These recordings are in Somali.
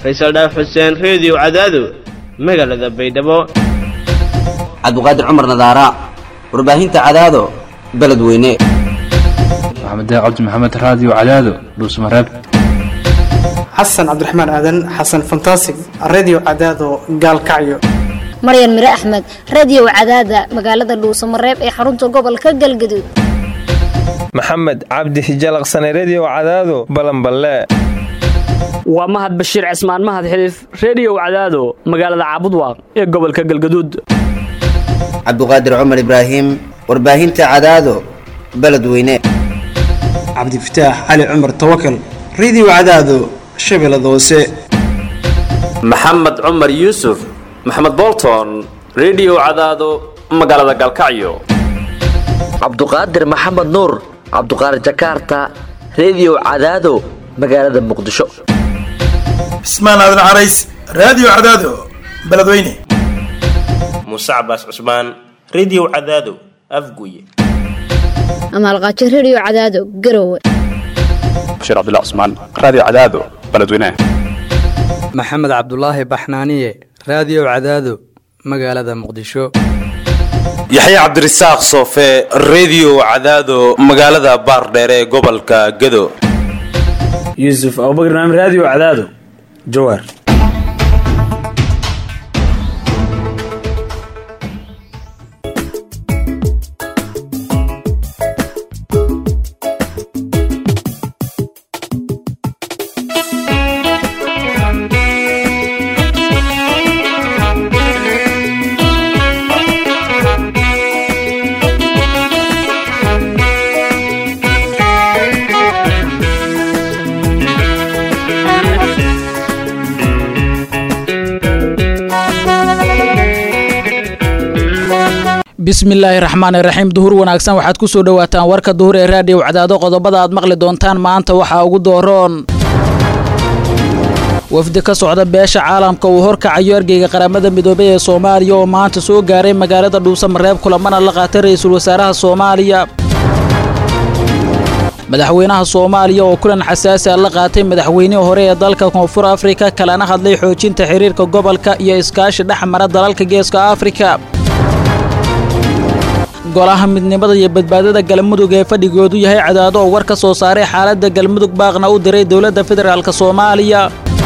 faysal dhaaf xuseen reediyo cadaado magaalada baydhabo cabdiqaadir cumar nadaara warbaahinta cadaado beledweyne maxamed cabdi maxamed raadiyo cadaado dhuusmareeb xasan cabdiraxmaan aadan xasan fantasig redio cadaado gaalkacyo maryan mire axmed radio cadaada magaalada dhuusamareeb ee xarunta gobolka galgaduud maxamed cabdi hijalaqsane redio cadaado balanballe waa mahad bashiir cismaan mahad xiliif reediyow cadaado magaalada caabudwaaq ee gobolka galgaduud cabdiqaadir cumar ibraahim warbaahinta cadaado beledweyne cabdifataax cali cumar tawakal redio cadaado shabeellada hoose maxamed cumar yuusuf maxamed bolton redio cadaado magaalada galkacyo cabduqaadir maxamed nuur cabduqaadir jakaarta redio cadaado magaalada muqdisho cismaan aadan carays raadiyo cadaado beledweyne muuse cabaas cusmaan redio cadaado afguye amaalqaajo redio cadaado garowe bashiir cabdilla cusmaan raadiyo cadaado beledweyne maxamed cabdulaahi baxnaaniye raadiyo cadaado magaalada muqdisho yaxya cabdirasaaq soofe redio cadaado magaalada baardheere ee gobolka gado yuusuf abubakr naam raadiyo cadaado jawaar bismillaahi raxmaani raxiim duhur wanaagsan waxaad ku soo dhowaataan warka duhur ee raadiyow cadaado qodobada aad maqli doontaan maanta waxaa ugu dooroon wafdi ka socda beesha caalamka uu horkacayo ergeyga qaramada midoobay ee soomaaliya oo maanta soo gaaray magaalada dhuusamareeb kulamana la qaatay ra-iisul wasaaraha soomaaliya madaxweynaha soomaaliya oo kulan xasaasi a la qaatay madaxweynihii hore ee dalka koonfur afrika kalena hadlay xoojinta xiriirka gobolka iyo iskaashi dhex mara dalalka geeska afrika golaha midnimada iyo badbaadada galmudug ee fadhigoodu yahay cadaado oo war ka soo saaray xaaladda galmudug baaqna u diray dowladda federaalk soomaaliya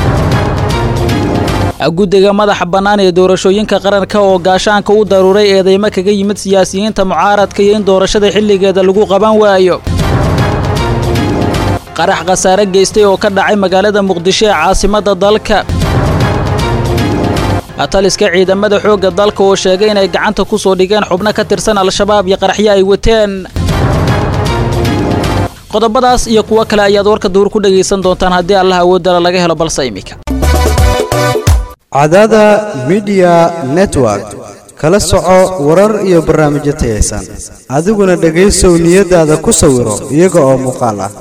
guddiga madaxa bannaan ee doorashooyinka qaranka oo gaashaanka u daruuray eedeymo kaga yimid siyaasiyiinta mucaaradka iyo in doorashada xilligeeda lagu qaban waayo qarax khasaare geystay oo ka dhacay magaalada muqdisho ee caasimadda dalka taliska ciidamada xoogga dalka oo sheegay inay gacanta ku soo dhigeen xubno ka tirsan al-shabaab iyo qaraxyo ay wateen qodobadaas iyo kuwo kale ayaad warka duur ku dhegaysan doontaan haddii allah awoodala laga helo balse imika cadaada midiya network kala soco warar iyo barnaamijyo tayaysan adiguna dhegaysow niyadaada ku sawiro iyaga oo muuqaal ah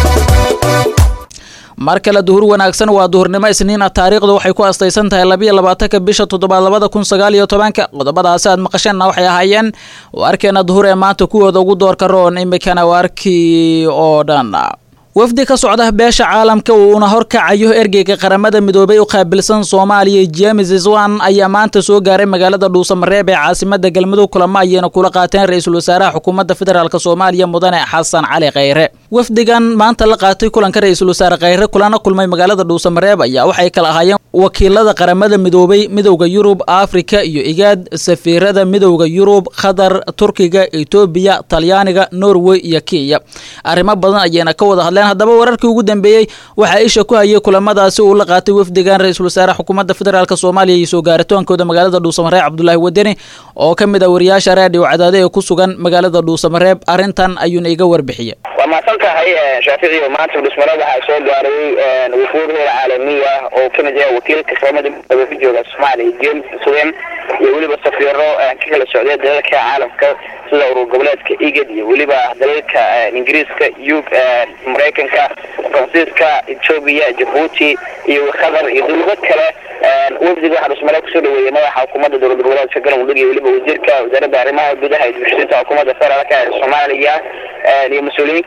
mar kale duhur wanaagsan waa duhurnimo isniina taariikhdu waxay ku astaysan tahay labiyo labaatanka bisha toddobaad labada kun sagaal iyo tobanka qodobadaasi aad maqasheenna waxay ahaayeen waarkeena duhur ee maanta kuwooda ugu doorka roon imikana waarkii oo dhan wafdi ka socda beesha caalamka uuna horkacayo ergeyga qaramada midoobay u qaabilsan soomaaliya james iswan ayaa maanta soo gaaray magaalada dhuusamareeb ee caasimada galmudug kulamo ayayna kula qaateen ra-iisul wasaaraha xukuumadda federaalk soomaaliya mudane xasan cali khayre wafdigan maanta la qaatay kulanka ra-iisul wasaare khayre kulana kulmay magaalada dhuusamareeb ayaa waxay kala ahaayeen wakiilada qaramada midoobay midowda yurub afrika iyo igaad safiirada midowda yurub qatar turkiga etoobiya talyaaniga norway iyo kenya arrimo badan ayayna ka wada hadleen haddaba wararkii ugu dambeeyey waxaa isha ku hayay kulamadaasi uu la qaatay wafdigan ra-iisul wasaare xukuumadda federaalk soomaaliya iyo soo gaaritoonkooda magaalada dhuusamareeb cabdulaahi wadeni oo ka mid ah wariyaasha raadiyo cadaade ee ku sugan magaalada dhuusamareeb arrintan ayuuna iga warbixiyey waa mahadsan tahay shaaficiyo maanta dhuusmareeb waxaa soo gaaray wufuud heer caalamiya oo kamid yahay wakiilka qaramada midoobe ka jooga soomaaliya james swen iyo weliba safiiro ka kala socday dalalka caalamka sida urur goboleedka igad iyo weliba dalalka ingiriiska yub maraykanka faransiiska etoobiya jabuuti iyo qatar iyo dowlado kale wafdiga waxaa dhusmare kusoo dhaweeyey madaxa xukuumadda dowlad goboleedka galmudug iyo weliba wasiirka wasaaradda arrimaha gudaha iyo bulshadiinta xukuumadda federaalka ee soomaaliya iyo mas-uuliyiin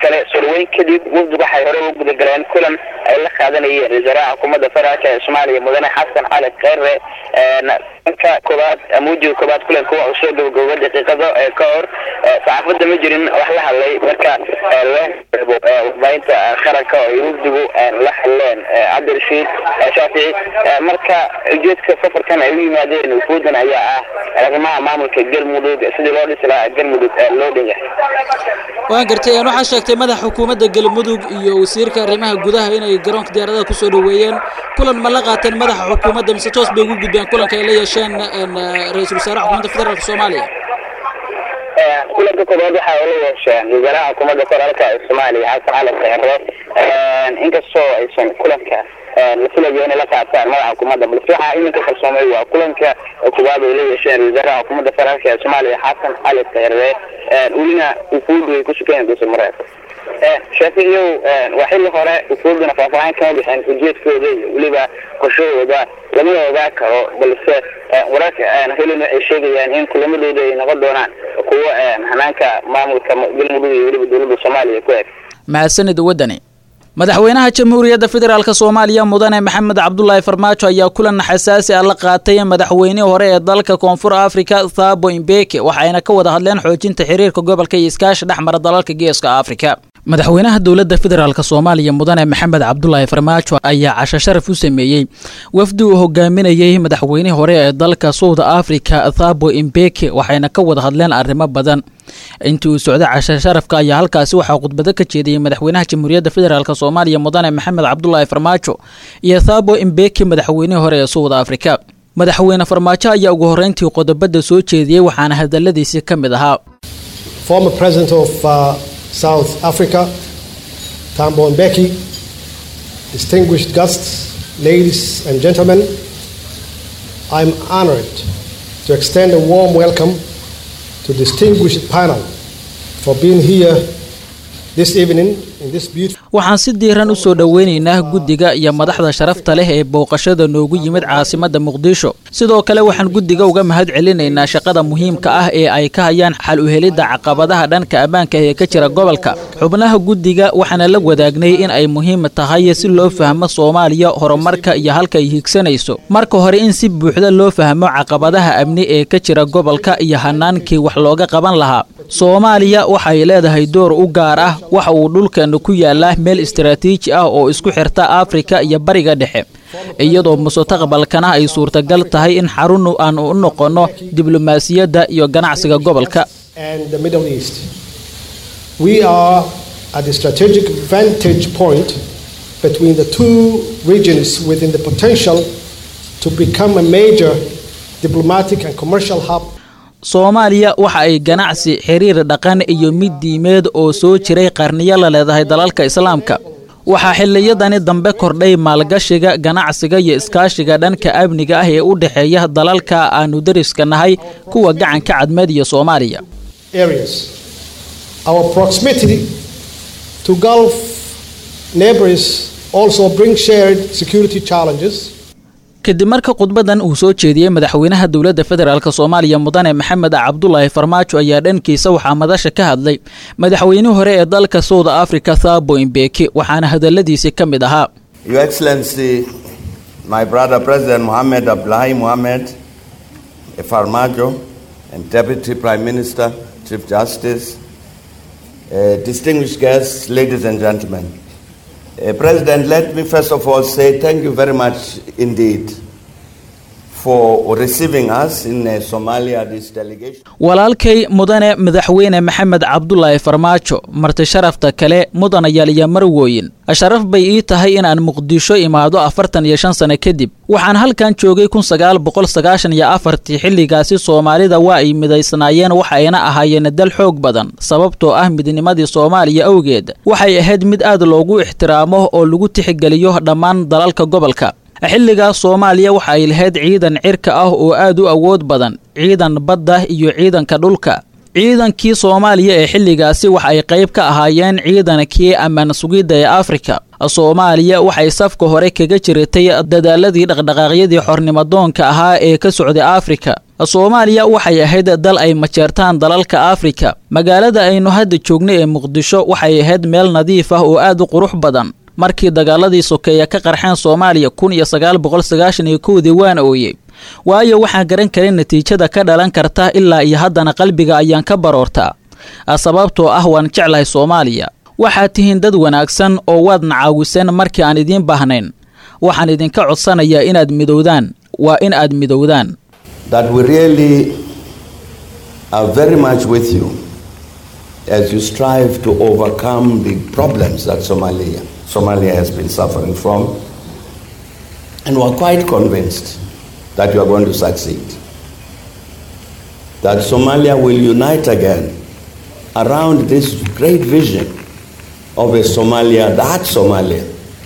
kale surweyn kadib wafdigu waxay hore ugu gudagaleen kulan ay la qaadanayeen wasaaraha xukuumadda federaalk ee soomaaliya mudane xasan cali kheyre ka koobaad muujiga koobaad kulanka waa uu soo gabagooba daqiiqado ka hor saxaafadda ma jirin wax la hadlay marka warbaahinta qaranka oo ay wafdigu la hadleen cabdirashiid shaafici marka ujeedka safarkan ay u yimaadeen wufuudan ayaa ah arrimaha maamulka galmudug sidii loo dhisi lahaa galmudug loo dhan yahay waan gartay waxaa sheegtay madaxa xukuumadda galmudug iyo wasiirka arrimaha gudaha inay garoonka diyaaradaha kusoo dhaweeyeen kulan ma la qaateen madaxa xukuumadda mise toos bay ugu gudbeen kulanka ay la yeesheen ra-iisul wasaaraha xukuumadda federaalk soomaaliya kulanka koobaad waxa ay la yeesheen wasaaraha xukuumadda federaalk ee soomaaliya xasan cali kheyre inkastoo aysan kulanka la filayo inay la qaataan madaxa xukuumadda balse waxaa iminka kalsoomay waa kulanka koobaad ay la yeesheen wasaaraha xukuumadda federaalk ee soomaaliya xasan cali kheyre welina wufuudu ay ku sukeen dulsamareed shaaficiyow waa xilli hore wufuuduna faahfaahin kama bixin ujeedkooda iyo weliba qorshahooda lamana ogaa karo balse wararka helina ay sheegayaan in kulamadooda ay noqon doonaan kuwo hanaanka maamulka galmudug iyo weliba dowladda soomaaliya ku eg mahadsanid wadani madaxweynaha jamhuuriyadda federaalk soomaaliya mudane maxamed cabdulaahi farmaajo ayaa kulan xasaasi ah la qaatay madaxweynihii hore ee dalka koonfur afrika thabo imbeke waxayna ka wada hadleen xoojinta xiriirka gobolka iyo iskaashi dhexmara dalalka geeska afrika madaxweynaha dowladda federaalk soomaaliya mudane maxamed cabdulaahi farmaajo ayaa casho sharaf u sameeyey wafdi uu hogaaminayey madaxweynihii hore ee dalka south africa thabo imbeke waxayna ka wada hadleen arrimo badan intii uu socday casho sharafka ayaa halkaasi waxaa khudbado ka jeediyey madaxweynaha jamhuuriyadda federaalk soomaaliya mudane maxamed cabdulaahi farmaajo iyo thabo imbeke madaxweynihii hore ee south africa madaxweyne farmaajo ayaa ugu horreyntii qodobada soo jeediyey waxaana hadaladiisii ka mid ahaa South Africa, Tambo Mbeki, distinguished guests, ladies and gentlemen, I'm honored to extend a warm welcome to distinguished panel for being here this evening in this beautiful waxaan si diiran u soo dhoweynaynaa guddiga iyo madaxda sharafta leh ee booqashada noogu yimid caasimadda muqdisho sidoo kale waxaan guddiga uga mahad celinaynaa shaqada muhiimka ah ee ay ka hayaan xal u helidda caqabadaha dhanka ammaanka ee ka jira gobolka xubnaha guddiga waxaana la wadaagnay in ay muhiim tahay si loo fahmo soomaaliya horumarka iyo halka ay higsanayso marka hore in si buuxda loo fahmo caqabadaha amni ee ka jira gobolka iyo hanaankii wax looga qaban lahaa soomaaliya waxay leedahay door u gaar ah waxa uu dhulkeena ku yaalaa meel istaraatiiji ah oo isku xirta afrika iyo bariga dhexe iyadoo mustaqbalkana ay suurtagal tahay in xarun aan u noqonno diblomaasiyadda iyo ganacsiga gobolka and the Middle East. We are at the strategic vantage point between the two regions within the potential to become a major diplomatic and commercial hub soomaaliya waxa ay ganacsi xiriir dhaqan iyo mid diimeed oo soo jiray qarniyo la leedahay dalalka islaamka waxaa xilliyadani dambe kordhay maalgashiga ganacsiga iyo iskaashiga dhanka amniga ah ee u dhexeeya dalalka aanu dariska nahay kuwa gacanka cadmeed iyo soomaaliya areas. Our proximity to Gulf neighbors also brings shared security challenges. kadib marka khudbadan uu soo jeediyey madaxweynaha dowladda federaalk soomaaliya mudane maxamed cabdulaahi farmaajo ayaa dhankiisa waxaa madasha ka hadlay madaxweynihii hore ee dalka south africa thabo imbeki waxaana hadaladiisii ka mid ahaa Your Excellency, my brother President Mohammed Abdullahi Mohammed Farmajo, and Deputy Prime Minister, Chief Justice, uh, distinguished guests, ladies and gentlemen. Uh, President, let me first of all say thank you very much indeed for receiving us in uh, Somalia, this delegation. walaalkay mudane madaxweyne maxamed cabdulaahi farmaajo marti sharafta kale mudanayaal iyo marwooyin sharaf bay ii tahay inaan muqdisho imaado afartan iyo shan sano kadib waxaan halkan joogay kun sagaal boqol sagaashan iyo afartii xilligaasi soomaalida waa ay midaysnaayeen waxayna ahaayeen dal xoog badan sababtoo ah midnimadii soomaaliya awgeed waxay ahayd mid aad loogu ixtiraamo oo lagu tixgeliyo dhammaan dalalka gobolka xilligaas soomaaliya waxa ay lahayd ciidan cirka ah oo aad u awood badan ciidan badda iyo ciidanka dhulka ciidankii soomaaliya ee xilligaasi waxa ay qayb ka ahaayeen ciidankii ammaan sugidda ee afrika soomaaliya waxay safka hore kaga jiratay dadaaladii dhaqdhaqaaqyadii xornimadoonka ahaa ee ka socday afrika soomaaliya waxay ahayd dal ay majeertaan dalalka afrika magaalada aynu hadda joogno ee muqdisho waxay ahayd meel nadiif ah oo aad u qurux badan markii dagaaladii sokeeya ka qarxeen soomaaliya kun iyo sagaal boqol sagaashan iyo kowdii waan ooyey waayo waxaan garan karin natiijada ka dhalan karta ilaa iyo haddana qalbiga ayaan ka baroortaa sababtoo ah waan jeclahay soomaaliya waxaad tihiin dad wanaagsan oo waadna caawiseen markii aan idiin baahnayn waxaan idinka codsanayaa inaad midowdaan waa in aad midowdaan that we really are very much with you as you strive to overcome the problems that Somalia, Somalia has been suffering from. And we're quite convinced that you are going to succeed. That Somalia will unite again around this great vision of a Somalia, that Somalia,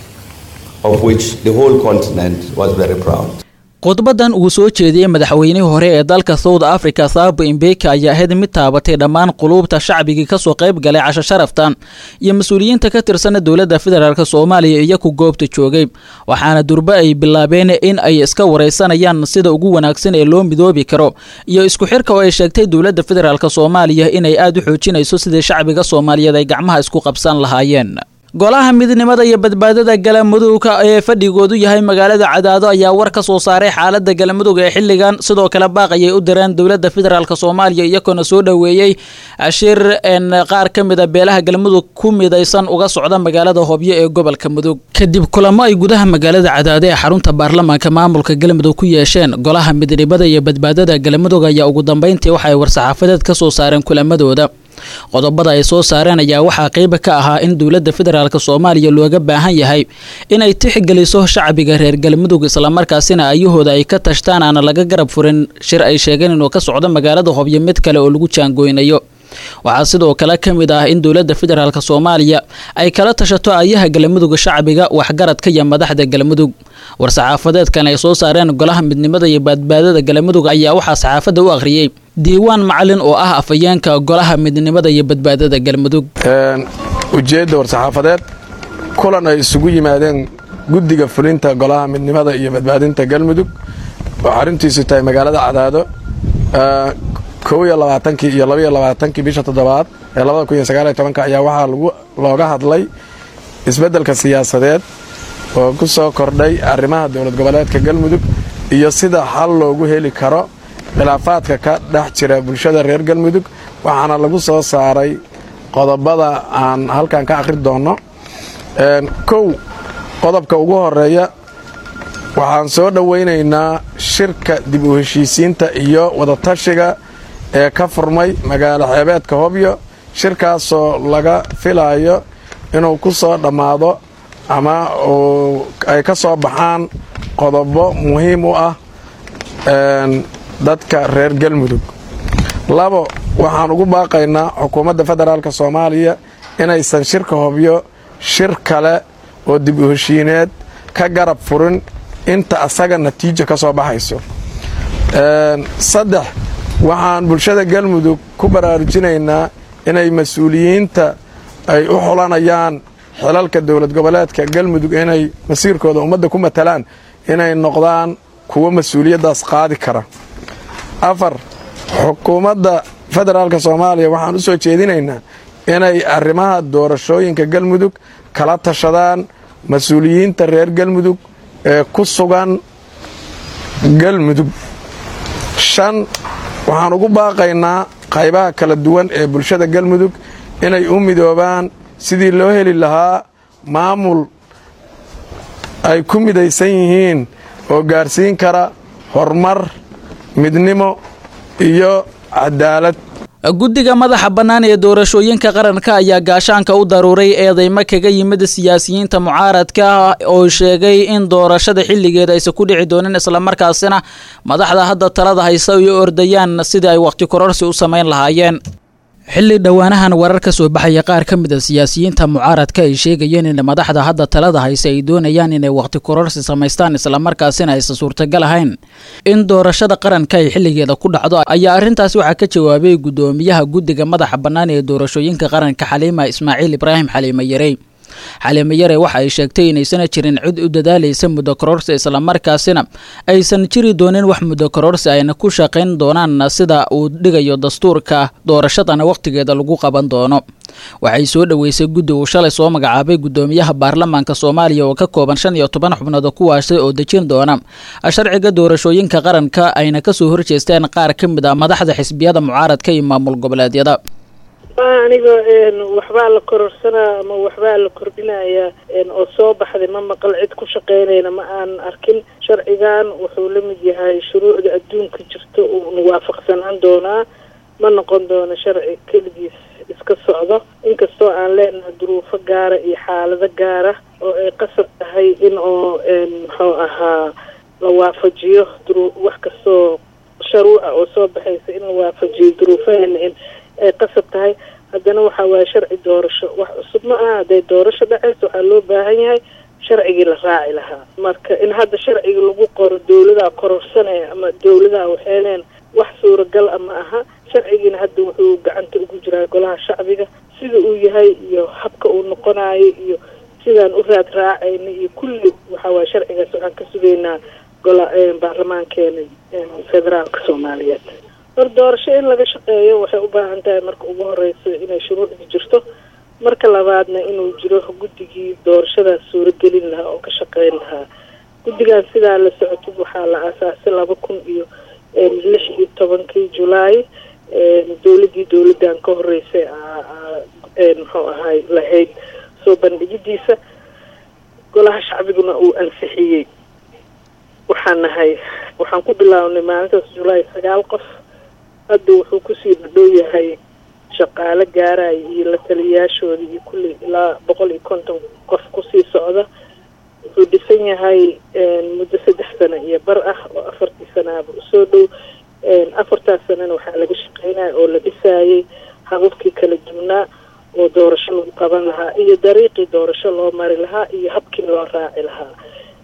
of which the whole continent was very proud. khudbadan uu soo jeediyey madaxweynihii hore ee dalka south africa thabo imbeki ayaa ahayd mid taabatay dhammaan quluubta shacbigii kasoo qayb galay casho sharaftan iyo mas-uuliyiinta ka tirsan dowladda federaalk soomaaliya iyo ku goobta joogay waxaana durbe ay bilaabeen in ay iska waraysanayaan sida ugu wanaagsan ee loo midoobi karo iyo isku xirka oo ay sheegtay dowladda federaalk soomaaliya inay aad u xoojinayso sidii shacbiga soomaaliyeed ay gacmaha isku qabsan lahaayeen golaha midnimada iyo badbaadada galamudugka ee fadhigoodu yahay magaalada cadaado ayaa war ka soo saaray xaalada galamudug ee xilligan sidoo kale baaq ayay u direen dowlada federaalk soomaaliya iyagoona soo dhoweeyey ashir qaar ka mida beelaha galmudug ku midaysan uga socda magaalada hobyo ee gobolka mudug kadib kulamo ay gudaha magaalada cadaado ee xarunta baarlamaanka maamulka galmudug ku yeesheen golaha midnimada iyo badbaadada galamudug ayaa ugu dambeyntii waxaay war-saxaafadeed ka soo saareen kulamadooda qodobada ay soo saareen ayaa waxaa qeyba ka ahaa in dowladda federaalk soomaaliya looga baahan yahay inay tixgeliso shacbiga reer galmudug islamarkaasina ayahooda ay ka tashtaan aana laga garab furin shir ay sheegeen inuu ka socdo magaalada hobyo mid kale oo lagu jaangoynayo waxaa sidoo kale ka mid ah in dowladda federaalk soomaaliya ay kala tashato ayaha galmudug shacbiga waxgaradka iyo madaxda galmudug war-saxaafadeedkan ay soo saareen golaha midnimada iyo badbaadada galmudug ayaa waxaa saxaafadda u akhriyey diiwaan macalin oo ah afayeenka golaha midnimada iyo badbaadada galmudug ujeedda war-saxaafadeed kulan ay isugu yimaadeen guddiga fulinta golaha midnimada iyo badbaadinta galmudug oo xaruntiisu tahay magaalada cadaado kow iyo labaatankii iyo labaiyo labaatankii bisha toddobaad ee labada kun iyo sagaaliyo tobanka ayaa waxaa lagu looga hadlay isbeddelka siyaasadeed oo ku soo kordhay arrimaha dowlad goboleedka galmudug iyo sida xal loogu heli karo khilaafaadka ka dhex jira bulshada reer galmudug waxaana lagu soo saaray qodobada aan halkan ka akhri doonno kow qodobka ugu horeeya waxaan soo dhowaynaynaa shirka dib u heshiisiinta iyo wadatashiga ee ka furmay magaalo xeebeedka hobyo shirkaasoo laga filayo inuu ku soo dhammaado ama ay ka soo baxaan qodobo muhiim u ah dadka reer galmudug labo waxaan ugu baaqaynaa xukuumadda federaalk soomaaliya inaysan shirka hobyo shir kale oo dib u heshiineed ka garab furin inta asaga natiija ka soo baxayso saddex waxaan bulshada galmudug ku baraarujinaynaa inay mas-uuliyiinta ay u xulanayaan xilalka dowlad goboleedka galmudug inay masiirkooda ummadda ku matalaan inay noqdaan kuwo mas-uuliyaddaas qaadi kara afar xukuumadda federaalk soomaaliya waxaan u soo jeedinaynaa inay arrimaha doorashooyinka galmudug kala tashadaan mas-uuliyiinta reer galmudug ee ku sugan galmudug shan waxaan ugu baaqaynaa qaybaha kala duwan ee bulshada galmudug inay u midoobaan sidii loo heli lahaa maamul ay ku midaysan yihiin oo gaarsiin kara horumar midnimo iyo cadaalad guddiga madaxa bannaan ee doorashooyinka qaranka ayaa gaashaanka u daruuray eedeymo kaga yimid siyaasiyiinta mucaaradka oo sheegay in doorashada xilligeeda aysan ku dhici doonin islamarkaasina madaxda hadda talada haysa ay ordayaan sidii ay wakhti kororsi u samayn lahaayeen xilli dhowaanahan warar ka soo baxaya qaar ka mid a siyaasiyiinta mucaaradka ay sheegayeen in madaxda hadda talada hayse ay doonayaan inay wakhti kororsi samaystaan islamarkaasina aysan suurtagal ahayn in doorashada qaranka ay xilligeeda ku dhacdo ayaa arrintaasi waxaa ka jawaabay guddoomiyaha guddiga madaxa bannaan ee doorashooyinka qaranka xaliima ismaaciil ibraahim xaliime yarey xaliimo yare waxa ay sheegtay inaysana jirin cid u dadaalaysa muddo kororsi islamarkaasina aysan jiri doonin wax muddo kororsi ayna ku shaqayn doonaan sida uu dhigayo dastuurka doorashadana wakhtigeeda lagu qaban doono waxay soo dhoweysay guddi uu shalay soo magacaabay guddoomiyaha baarlamaanka soomaaliya oo ka kooban shan iyo toban xubnood kuwaasi oo dejin doona sharciga doorashooyinka qaranka ayna kasoo horjeesteen qaar ka mid ah madaxda xisbiyada mucaaradka iyo maamul goboleedyada aniga waxbaa la kororsanaa ama waxbaa la kordhinayaa oo soo baxday ma maqal cid ku shaqeynayna ma aan arkin sharcigan wuxuu la mid yahay shuruucda adduunka jirta uuna waafaqsanaan doonaa ma noqon doono sharci keligiis iska socdo inkastoo aan leenahay duruufo gaara iyo xaalado gaara oo ay qasab tahay in oo muxuu ahaa la waafajiyo duru wax kastoo sharuuca oo soo baxaysa in la waafajiyo duruufaheena in ay qasab tahay haddana waxa waaye sharci doorasho wax cusub ma aha hadday doorasho dhacayso waxaa loo baahan yahay sharcigii la raaci lahaa marka in hadda sharciga lagu qoro dawladaa kororsanaya ama dawladaa waxeeneen wax suuragal a ma aha sharcigiina hadda wuxuu gacanta ugu jiraa golaha shacbiga sida uu yahay iyo habka uu noqonayo iyo sidaan u raad raacayna iyo kulli waxa waaye sharcigaas waxaan ka sugaynaa gola baarlamaankeena federaalka soomaaliyeed hor doorasho in laga shaqeeyo waxay u baahan tahay marka ugu horeyso inay shuruucdi jirto marka labaadna inuu jiro guddigii doorashadaas suuragelin lahaa oo ka shaqeyn lahaa guddigan sidaa la socotid waxaa la aasaasay laba kun iyo lix iyo tobankii julaay dowladii dowladan ka horeysay muxuu ahay lahayd soo bandhigidiisa golaha shacbiguna uu ansixiyey waxaan nahay waxaan ku bilaabnay maalintaas julaay sagaal qof hadda wuxuu kusii dhadhow yahay shaqaale gaaraya iyo la taliyayaashooda iyo kulli ilaa boqol iyo konton qof kusii socda wuxuu dhisan yahay muddo saddex sano iyo bar ah oo afartii sanaaba usoo dhow afartaas sanana waxaa laga shaqeynaya oo la dhisaayay hababkii kala duwnaa oo doorasho lagu qaban lahaa iyo dariiqii doorasho loo mari lahaa iyo habkii loo raaci lahaa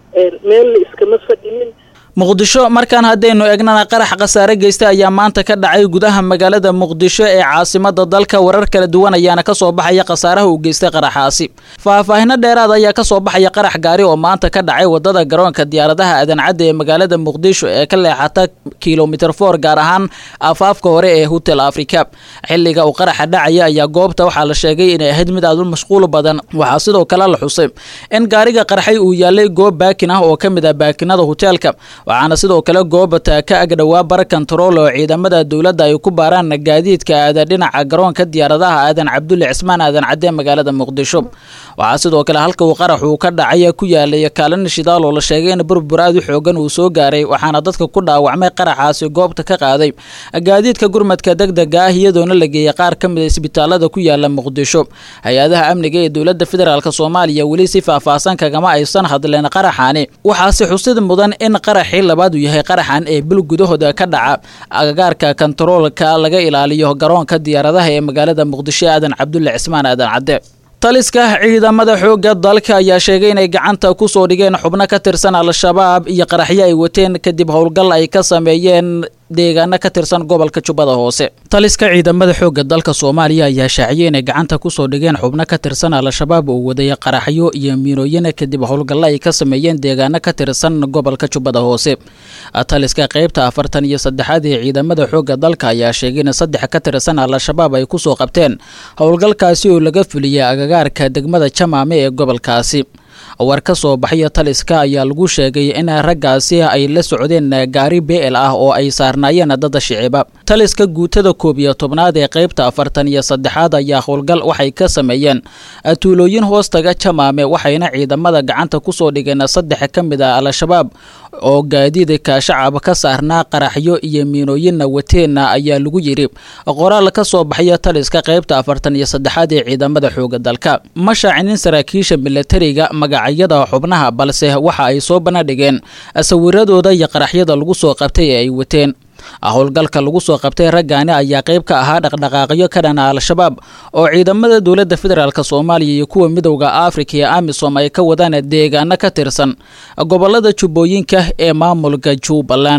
meel la iskama fadhinin muqdisho markaan haddaynu eegnana qarax khasaare geysta ayaa maanta ka dhacay gudaha magaalada muqdisho ee caasimada dalka warar kala duwan ayaana kasoo baxaya khasaaraha uu geystay qaraxaasi faahfaahino dheeraad ayaa kasoo baxaya qarax gaari oo maanta ka dhacay wadada garoonka diyaaradaha adancadda ee magaalada muqdisho ee ka leexata kilomitr for gaar ahaan afaafka hore ee hotel africa xiliga uu qaraxa dhacaya ayaa goobta waxaa la sheegay inay ahayd mid aad u mashquul badan waxaa sidoo kale la xusay in gaariga qarxay uu yaalay goob baakin ah oo ka mid ah baakinada hoteelka waxaana sidoo kale goobata ka agdhowaa bar kontarool oo ciidamada dowladda ay ku baaraan gaadiidka aada dhinaca garoonka diyaaradaha aadan cabdulle cismaan aadan cadde magaalada muqdisho waxaa sidoo kale halka uu qarax uu ka dhacay ku yaalay kaalin shidaal oo la sheegay in burbur aad u xoogan uu soo gaaray waxaana dadka ku dhaawacmay qaraxaasi goobta ka qaaday gaadiidka gurmadka degdega ah iyadoona la geeyay qaar ka mid a isbitaalada ku yaala muqdisho hay-adaha amniga ee dowladda federaalk soomaaliya weli si faahfaahsan kagama aysan hadleen qaraxaani waxaase xusid mudan in qaraxii labaad uu yahay qaraxan ee bil gudahooda ka dhaca agagaarka kontaroolka laga ilaaliyo garoonka diyaaradaha ee magaalada muqdisho aadan cabdulle cismaan aadan cadde taliska ciidamada xoogga dalka ayaa sheegay inay gacanta ku soo dhigeen xubno ka tirsan al-shabaab iyo qaraxyo ay wateen kadib howlgal ay ka sameeyeen deegaano ka tirsan gobolka jubbada hoose taliska ciidamada xoogga dalka soomaaliya ayaa shaaciyay inay gacanta kusoo dhigeen xubno ka tirsan al-shabaab oo wadaya qaraxyo iyo miinooyin kadib howlgallo ay ka sameeyeen deegaano ka tirsan gobolka jubbada hoose taliska qeybta afartan iyo saddexaad ee ciidamada xoogga dalka ayaa sheegay in saddex ka tirsan al-shabaab ay kusoo qabteen howlgalkaasi oo laga fuliyay agagaarka degmada jamaame ee gobolkaasi war ka soo baxaya taliska ayaa lagu sheegay in raggaasi ay la socdeen gaari beel ah oo ay saarnaayeen dada shiciba taliska guutada koob iyo tobnaad ee qeybta afartan iyo saddexaad ayaa howlgal waxay ka sameeyeen tuulooyin hoostaga jamaame waxayna ciidamada gacanta kusoo dhigeen saddex ka mid ah al-shabaab oo gaadiidka shacab ka saarnaa qaraxyo iyo miinooyinna wateenna ayaa lagu yidhi qoraal ka soo baxaya taliska qeybta afartan iyo saddexaad ee ciidamada xooga dalka ma shaacinin saraakiisha milatariga magacyada xubnaha balse waxa ay soo bandhigeen sawiradooda iyo qaraxyada lagu soo qabtay ee ay wateen howlgalka lagu soo qabtay raggaani ayaa qayb ka ahaa dhaqdhaqaaqyo ka dhana al-shabaab oo ciidamada dowladda federaalk soomaaliya iyo kuwa midowda afrika ee amisom ay ka wadaan deegaano ka tirsan gobolada jubbooyinka ee maamulka jubbaland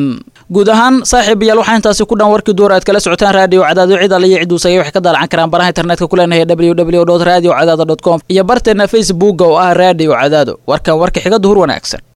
guud ahaan saaxiibayaal waxaa intaasi ku dhan warkii duur aad kala socotaan raadiyo cadaado cid alle iyo cidduu sagay waxay ka daalacan karaan baraha internetka ku leenahay www radio cadaado com iyo barteena facebooka oo ah raadiyo cadaado warkan warka xiga duhur wanaagsan